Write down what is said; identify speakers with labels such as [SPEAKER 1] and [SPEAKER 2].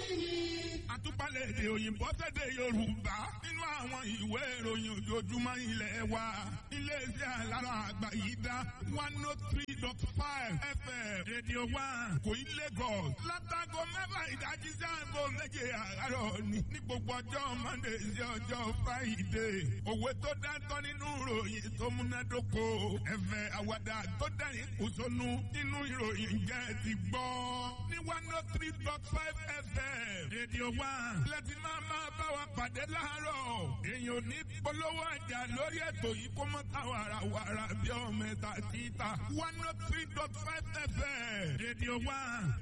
[SPEAKER 1] àtúpalẹ̀ èdè òyìnbó sédè yorùbá nínú àwọn ìwé ìròyìn ojoojúmọ́ ilẹ̀ wa iléeṣẹ́ alára àgbà yìí dá one oh three dot five fm rédíò one kò í lagos látago mẹ́fà ìdájí sáàgó méje àárọ̀ ní ní gbogbo ọjọ́ monday sí ọjọ́ friday òwe tó dáńtọ́ nínú ìròyìn tó múnádóko ẹ̀fẹ̀ àwàdà tó dẹ̀yìn kùsọ́nù nínú ìròyìn jẹ́ ti gbọ́ ní one oh three dot five fm rédíò one láti máa máa bá wa pàdé láàárọ̀ èèyàn ò ní polówó àjà lórí ètò yìí kó mọ́ ta wàràwàrà bí ọmọ ẹ̀ta títà one oh three dot five fm rédíò one